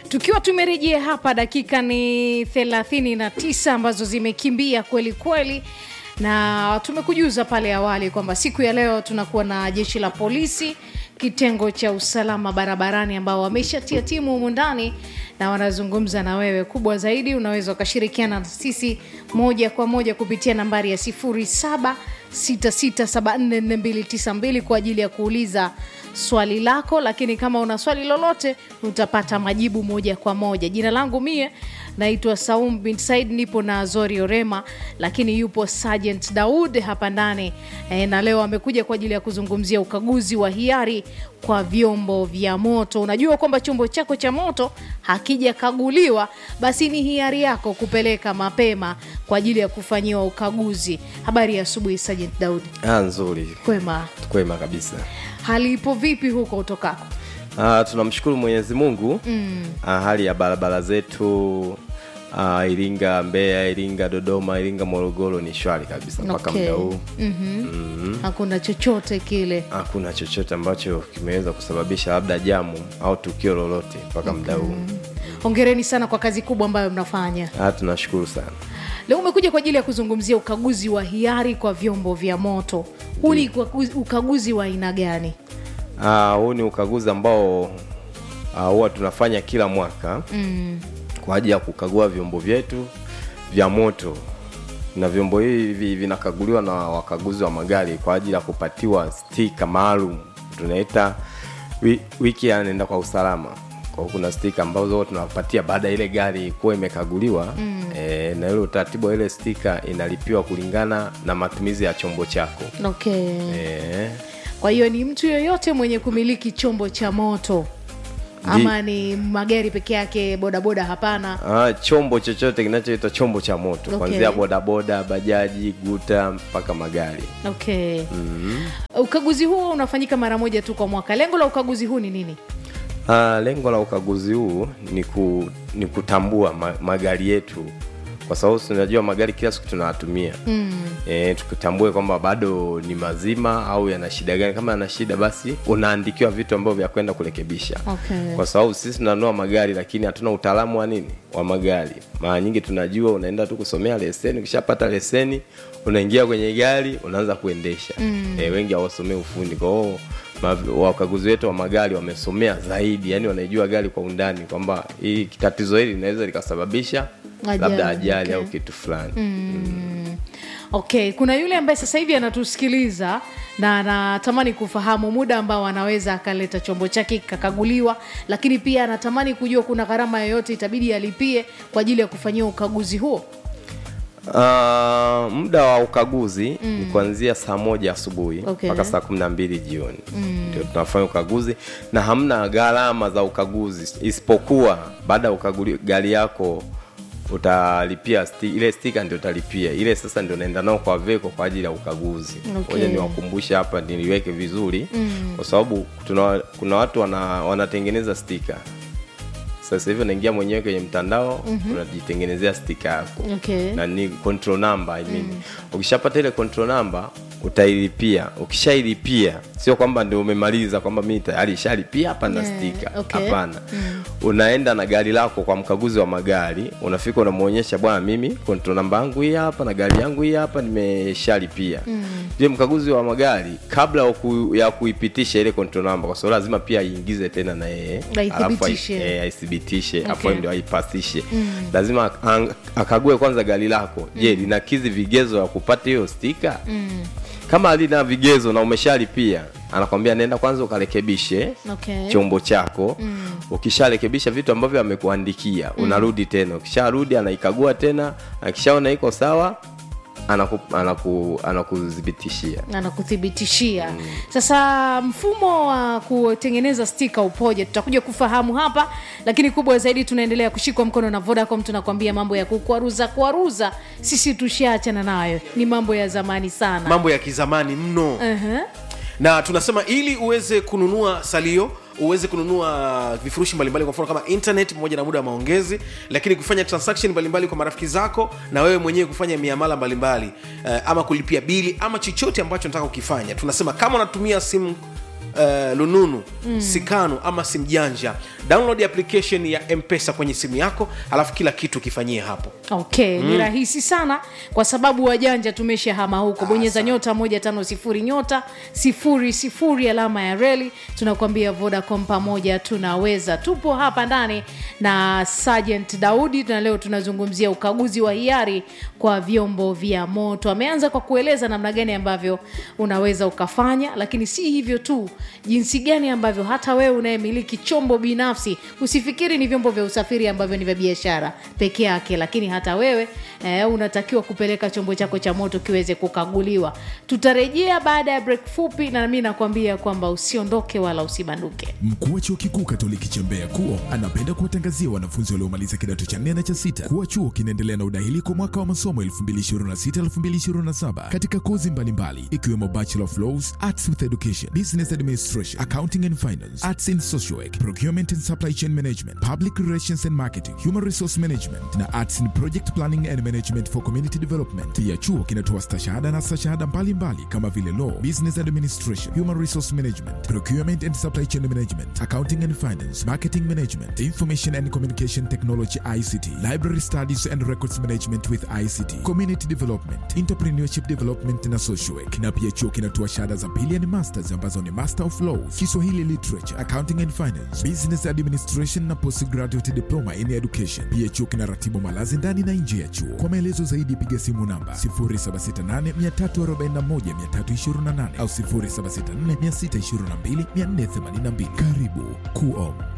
tukiwa tumerejea hapa dakika ni 39 ambazo zimekimbia kweli kweli na tumekujuza pale awali kwamba siku ya leo tunakuwa na jeshi la polisi kitengo cha usalama barabarani ambao wameshatia timu humu ndani na wanazungumza na wewe kubwa zaidi unaweza ukashirikiana na sisi moja kwa moja kupitia nambari ya 0766744292 kwa ajili ya kuuliza swali lako lakini kama una swali lolote utapata majibu moja kwa moja jina langu mie naitwa saum bin said nipo na zori orema lakini yupo sergeant daud hapa ndani e, na leo amekuja kwa ajili ya kuzungumzia ukaguzi wa hiari kwa vyombo vya moto unajua kwamba chombo chako cha moto hakijakaguliwa basi ni hiari yako kupeleka mapema kwa ajili ya kufanyiwa ukaguzi habari ya asubuhi sergeant daud Ah, nzuri kwema kwema kabisa hali ipo vipi huko utokako ah, tunamshukuru mwenyezi mungu mm. ah, hali ya barabara zetu ah, iringa mbeya iringa dodoma iringa morogoro ni shwari kabisa mpaka Okay. muda huu mm-hmm. hakuna chochote kile hakuna chochote ambacho kimeweza kusababisha labda jamu au tukio lolote mpaka muda huu hongereni sana kwa kazi kubwa ambayo mnafanya ah, tunashukuru sana leo umekuja kwa ajili ya kuzungumzia ukaguzi wa hiari kwa vyombo vya moto huu ni ukaguzi- ukaguzi wa aina gani Ah, huu ni ukaguzi ambao ah, huwa tunafanya kila mwaka mm. kwa ajili ya kukagua vyombo vyetu vya moto na vyombo hivi vinakaguliwa na wakaguzi wa magari kwa ajili ya kupatiwa stika maalum tunaita wi- wiki anaenda kwa usalama kwa hiyo kuna stika ambazo huwa tunapatia baada ya ile gari kuwa imekaguliwa mm. e, na ile utaratibu wa ile stika inalipiwa kulingana na matumizi ya chombo chako okay e, kwa hiyo ni mtu yoyote mwenye kumiliki chombo cha moto ama ni magari peke yake bodaboda hapana Ah, chombo chochote kinachoitwa chombo cha moto Okay. kuanzia bodaboda bajaji guta mpaka magari okay mm-hmm. ukaguzi huo unafanyika mara moja tu kwa mwaka lengo la ukaguzi huu ni nini ah, lengo la ukaguzi huu ni, ku, ni kutambua ma, magari yetu kwa sababu tunajua magari kila siku tunayatumia mm. e, tukitambue kwamba bado ni mazima au yana shida gani kama yana shida basi unaandikiwa vitu ambavyo vya kwenda kurekebisha Okay. kwa sababu sisi tunanunua magari lakini hatuna utaalamu wa nini wa magari mara nyingi tunajua unaenda tu kusomea leseni ukishapata leseni unaingia kwenye gari unaanza kuendesha mm. e, wengi hawasomei ufundi kwa hiyo ma- wakaguzi wetu wa magari wamesomea zaidi yani wanaijua gari kwa undani kwamba hii tatizo hili linaweza likasababisha Ajali, labda ajali okay. au kitu fulani mm. okay kuna yule ambaye sasa hivi anatusikiliza na anatamani kufahamu muda ambao anaweza akaleta chombo chake kikakaguliwa lakini pia anatamani kujua kuna gharama yoyote itabidi alipie kwa ajili ya kufanyia ukaguzi huo Uh, muda wa ukaguzi mm. ni kuanzia saa moja asubuhi Okay. mpaka saa kumi na mbili jioni ndio tunafanya ukaguzi na hamna gharama za ukaguzi isipokuwa baada ya ukaguli gari yako utalipia sti, ile stika ndio utalipia ile sasa ndio naenda nao kwa veko kwa ajili ya ukaguzi Okay. moja niwakumbushe hapa niliweke vizuri mm. kwa sababu tuna, kuna watu wana, wanatengeneza stika sasa hivi unaingia mwenyewe kwenye mtandao mm-hmm. unajitengenezea stika yako Okay. na ni control number I mean. ukishapata ile control number utailipia ukishailipia sio kwamba ndio umemaliza kwamba mi tayari ishalipia hapa na Yeah, stika okay. hapana unaenda na gari lako kwa mkaguzi wa magari unafika unamwonyesha bwana mimi control namba yangu hii hapa na gari yangu hii hapa nimeshalipia mm. je mkaguzi wa magari kabla ya ku, ya kuipitisha ile control namba kwa sababu lazima pia aingize tena na yeye alafu ai- Aithibitishe. eh, aithibitishe Okay. afu ndio aipasishe lazima ak- ang- akague kwanza gari lako je linakizi vigezo ya kupata hiyo stika kama halina vigezo na umeshalipia anakwambia nenda kwanza ukarekebishe Okay. chombo chako mm. ukisharekebisha vitu ambavyo amekuandikia mm. unarudi tena ukisharudi anaikagua tena akishaona iko sawa anaku, anaku, anakudhibitishia anakuthibitishia sasa mfumo wa kutengeneza stika upoje tutakuja kufahamu hapa lakini kubwa zaidi tunaendelea kushikwa mkono na vodacom tunakwambia mambo ya kukwaruza kwaruza sisi tushaachana nayo ni mambo ya zamani sana mambo ya kizamani mno uh-huh. na tunasema ili uweze kununua salio uweze kununua vifurushi mbalimbali kwa mfano kama internet pamoja na muda wa maongezi lakini kufanya transaction mbalimbali kwa marafiki zako na wewe mwenyewe kufanya miamala mbalimbali uh, ama kulipia bili ama chochote ambacho nataka kukifanya tunasema kama unatumia simu uh, lununu mm. sikanu ama simjanja download application ya mpesa kwenye simu yako alafu kila kitu kifanyie hapo okay ni rahisi sana kwa sababu wajanja tumeshahama huko bonyeza nyota moja tano sifuri nyota sifuri sifuri alama ya reli tunakuambia vodacom pamoja tunaweza tupo hapa ndani na sergeant daudi na leo tunazungumzia ukaguzi wa hiari kwa vyombo vya moto ameanza kwa kueleza namna gani ambavyo unaweza ukafanya lakini si hivyo tu jinsi gani ambavyo hata wewe unayemiliki chombo binafsi usifikiri ni vyombo vya usafiri ambavyo ni vya biashara peke yake lakini hata wewe eh, unatakiwa kupeleka chombo chako cha moto kiweze kukaguliwa tutarejea baada ya break fupi na mi nakwambia kwamba usiondoke wala usibanduke Mkuu wa chuo kikuu Katoliki cha Mbeya KUO anapenda kuwatangazia wanafunzi waliomaliza kidato cha nne na cha sita kuwa chuo kinaendelea na udahili kwa mwaka wa masomo 2026-2027 katika kozi mbalimbali ikiwemo Bachelor of Laws, Arts with Education, Business Administration, Accounting and Finance, Arts in Social Work, Procurement and Supply Chain Management, Public Relations and Marketing, Human Resource Management na Arts in Project Planning and Management for Community Development. Pia chuo kinatoa stashahada na stashahada mbalimbali kama vile Law, Business Administration, Human Resource Management, Procurement and Supply Chain Management, Accounting and Finance, Marketing Management, Information and Communication Technology ICT, Library Studies and Records Management with ICT, Community Development, Entrepreneurship Development na Social Work. Na pia chuo kinatoa shahada za pili ni masters ambazo ni Master of Laws, Kiswahili Literature, Accounting and Finance, Business Administration na Postgraduate Diploma in Education. Pia chuo kinaratibu malazi ndani na nje ya chuo. Kwa maelezo zaidi piga simu namba 0768341328 au 0764622482. Karibu KUO.